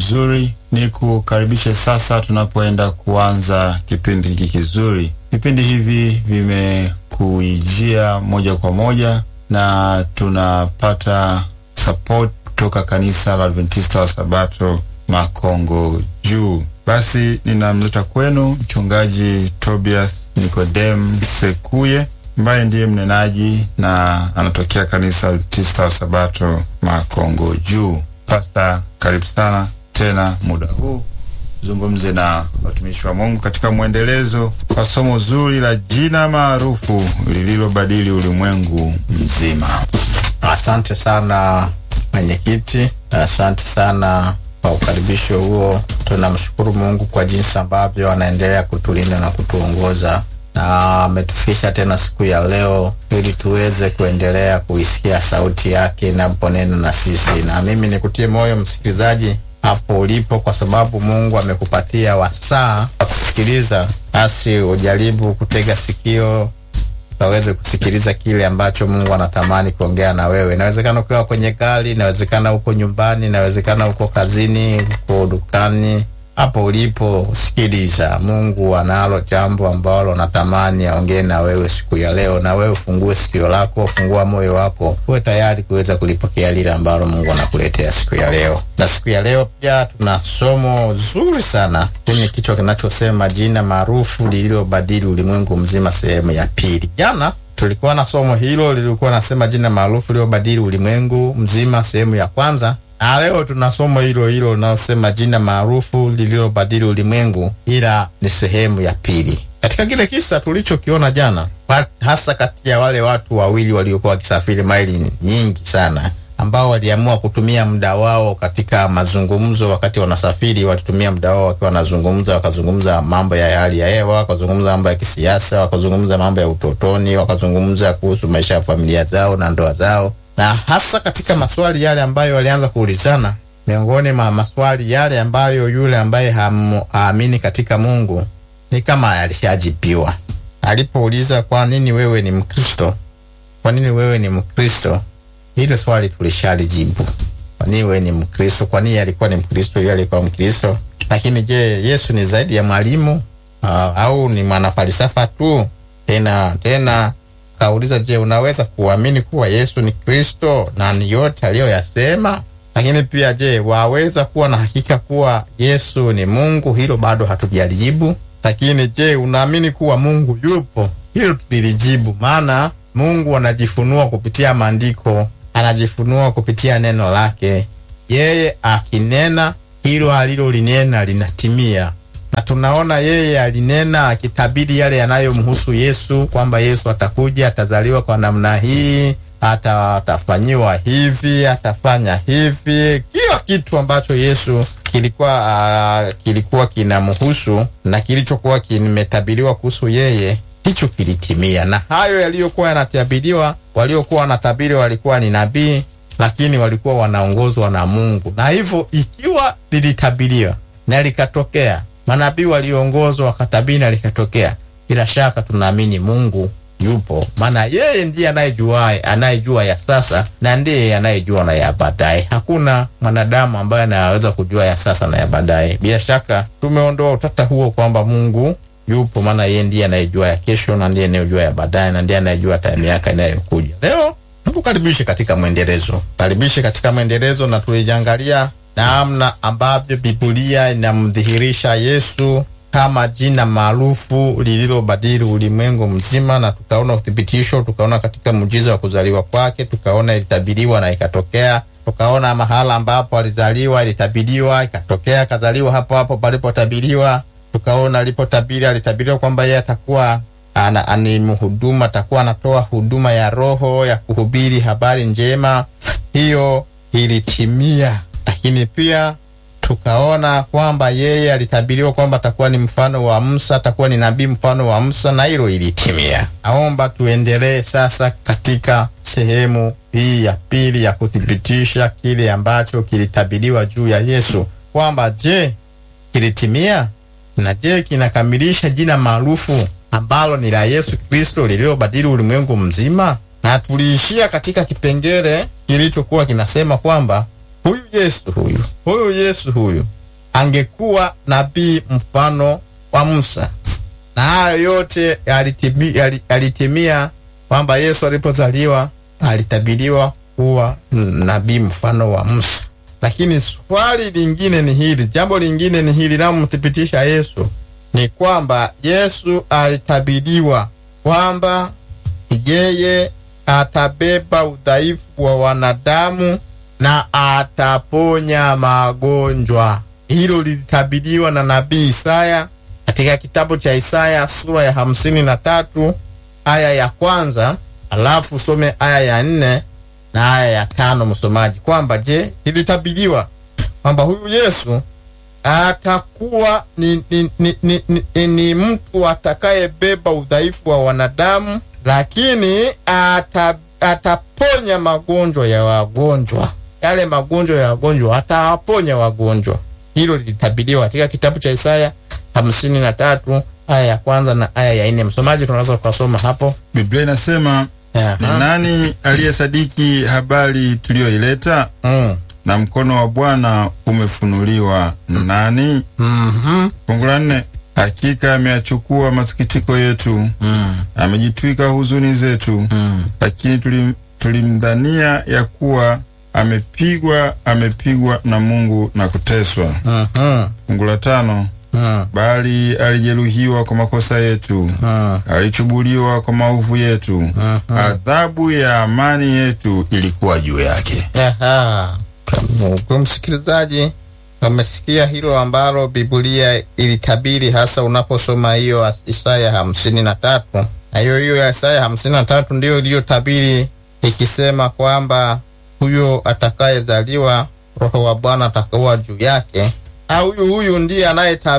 mzuri. Ni kukaribisha sasa tunapoenda kuanza kipindi hiki kizuri. Vipindi hivi vimekuijia moja kwa moja na tunapata support kutoka kanisa la Adventista wa Sabato Makongo Juu. Basi ninamleta kwenu mchungaji Tobias Nikodem Sekuye ambaye ndiye mnenaji na anatokea kanisa Adventista wa Sabato Makongo Juu. Pasta, karibu sana tena muda huu zungumze na watumishi wa Mungu katika mwendelezo wa somo zuri la jina maarufu lililobadili ulimwengu mzima. Asante sana mwenyekiti, asante sana kwa ukaribisho huo. Tunamshukuru Mungu kwa jinsi ambavyo anaendelea kutulinda na kutuongoza na ametufikisha tena siku ya leo ili tuweze kuendelea kuisikia sauti yake inaponena na sisi. Na mimi nikutie moyo msikilizaji hapo ulipo, kwa sababu Mungu amekupatia wasaa wa kusikiliza, basi ujaribu kutega sikio ukaweze kusikiliza kile ambacho Mungu anatamani kuongea na wewe. Inawezekana ukiwa kwenye gari, inawezekana uko nyumbani, inawezekana uko kazini, uko dukani. Hapo ulipo, sikiliza. Mungu analo jambo ambalo natamani aongee na wewe siku ya leo, na wewe ufungue sikio lako, fungua moyo wako, uwe tayari kuweza kulipokea lile ambalo Mungu anakuletea siku ya leo. Na siku ya leo pia tuna somo zuri sana kwenye kichwa kinachosema jina maarufu lililobadili ulimwengu mzima, sehemu ya pili. Jana tulikuwa na somo hilo lilikuwa nasema jina maarufu lililobadili ulimwengu mzima, sehemu ya kwanza na leo tuna somo hilo hilo linalosema jina maarufu lililobadili ulimwengu, ila ni sehemu ya pili. Katika kile kisa tulichokiona jana, hasa kati ya wale watu wawili waliokuwa wakisafiri maili nyingi sana, ambao waliamua kutumia muda wao katika mazungumzo. Wakati wanasafiri, walitumia muda wao wakiwa wanazungumza, wakazungumza mambo ya hali ya hewa, wakazungumza mambo ya kisiasa, wakazungumza mambo ya utotoni, wakazungumza kuhusu maisha ya familia zao na ndoa zao na hasa katika maswali yale ambayo walianza kuulizana, miongoni mwa maswali yale ambayo yule ambaye haamini katika Mungu ni kama alishajibiwa. Alipouliza, kwa nini wewe ni Mkristo? Kwa nini wewe ni Mkristo? Hilo swali tulishalijibu. Kwa nini wewe ni Mkristo? Kwa nini alikuwa ni Mkristo? Yeye alikuwa Mkristo. Lakini je, Yesu ni zaidi ya mwalimu uh, au ni mwanafalsafa tu? Tena tena kauliza je, unaweza kuamini kuwa Yesu ni Kristo na ni yote aliyoyasema? Lakini pia je, waweza kuwa na hakika kuwa Yesu ni Mungu? Hilo bado hatujalijibu. Lakini je, unaamini kuwa Mungu yupo? Hilo tulilijibu, maana Mungu anajifunua kupitia maandiko, anajifunua kupitia neno lake. Yeye akinena, hilo alilolinena linatimia na tunaona yeye alinena akitabiri yale yanayomhusu Yesu, kwamba Yesu atakuja, atazaliwa kwa namna hii, ata atafanyiwa hivi, atafanya hivi. Kila kitu ambacho Yesu kilikuwa uh, kilikuwa kinamhusu na kilichokuwa kimetabiriwa kuhusu yeye hicho kilitimia. Na hayo yaliyokuwa yanatabiriwa, waliokuwa wanatabiri walikuwa ni nabii, lakini walikuwa wanaongozwa na Mungu, na hivyo ikiwa lilitabiriwa na likatokea manabii waliongozwa wakatabiri na likatokea, bila shaka tunaamini Mungu yupo, maana yeye ndiye anayejua anayejua ya sasa na ndiye anayejua na ya baadaye. Hakuna mwanadamu ambaye anaweza kujua ya sasa na ya baadaye. Bila shaka tumeondoa utata huo kwamba Mungu yupo, maana yeye ndiye anayejua ya kesho na ndiye anayejua ya baadaye na ndiye anayejua hata miaka inayokuja. Leo tukukaribishe katika mwendelezo, karibishe katika mwendelezo, na tulijangalia namna ambavyo Biblia inamdhihirisha Yesu kama jina maarufu lililobadili ulimwengu mzima, na tukaona uthibitisho, tukaona katika muujiza wa kuzaliwa kwake, tukaona ilitabiriwa na ikatokea, tukaona mahala ambapo alizaliwa ilitabiriwa, ikatokea, akazaliwa hapo hapo palipotabiriwa. Tukaona alipotabiri, alitabiriwa kwamba yeye atakuwa ana ni mhuduma, atakuwa anatoa huduma ya Roho ya kuhubiri habari njema. Hiyo ilitimia lakini pia tukaona kwamba yeye alitabiriwa kwamba atakuwa ni mfano wa Musa, atakuwa ni nabii mfano wa Musa, na hilo ilitimia. Naomba tuendelee sasa katika sehemu hii ya pili ya kuthibitisha kile ambacho kilitabiriwa juu ya Yesu, kwamba je, kilitimia na je, kinakamilisha jina maarufu ambalo ni la Yesu Kristo lililobadili ulimwengu mzima. Na tuliishia katika kipengele kilichokuwa kinasema kwamba huyu Yesu huyu huyu Yesu huyu angekuwa nabii mfano wa Musa. Na hayo yote yalitimi- yali- yalitimia kwamba Yesu alipozaliwa alitabiriwa kuwa nabii mfano wa Musa. Lakini swali lingine ni hili, jambo lingine ni hili linalomthibitisha Yesu ni kwamba Yesu alitabiriwa kwamba yeye atabeba udhaifu wa wanadamu na ataponya magonjwa. Hilo lilitabiriwa na nabii Isaya katika kitabu cha Isaya sura ya hamsini na tatu aya ya kwanza, alafu usome aya ya nne na aya ya tano, msomaji, kwamba je, ilitabiriwa kwamba huyu Yesu atakuwa ni, ni, ni, ni, ni, ni mtu atakayebeba udhaifu wa wanadamu, lakini ata, ataponya magonjwa ya wagonjwa. Yale magonjwa ya wagonjwa atawaponya wagonjwa. Hilo lilitabiriwa katika kitabu cha Isaya hamsini na tatu aya ya kwanza na aya ya nne. Msomaji, tunaweza tukasoma hapo. Biblia inasema Aha. ni nani aliyesadiki habari tuliyoileta, Mm. na mkono wa Bwana umefunuliwa nani? Mhm. Fungu la nne, hakika ameyachukua masikitiko yetu, Mm. amejitwika huzuni zetu, Mm. lakini tulim, tulimdhania ya kuwa amepigwa, amepigwa na Mungu na kuteswa. Mhm. Fungu la tano, Mm. bali alijeruhiwa kwa makosa yetu, Mm. alichubuliwa kwa maovu yetu, adhabu ya amani yetu ilikuwa juu yake. Aha. Kwa msikilizaji, umesikia hilo ambalo Biblia ilitabiri hasa unaposoma hiyo Isaya hamsini na tatu na hiyo hiyo ya Isaya hamsini na tatu ndiyo iliyotabiri ikisema kwamba huyo atakayezaliwa Roho wa Bwana atakuwa juu yake, au huyu huyu ndiye anayetabiri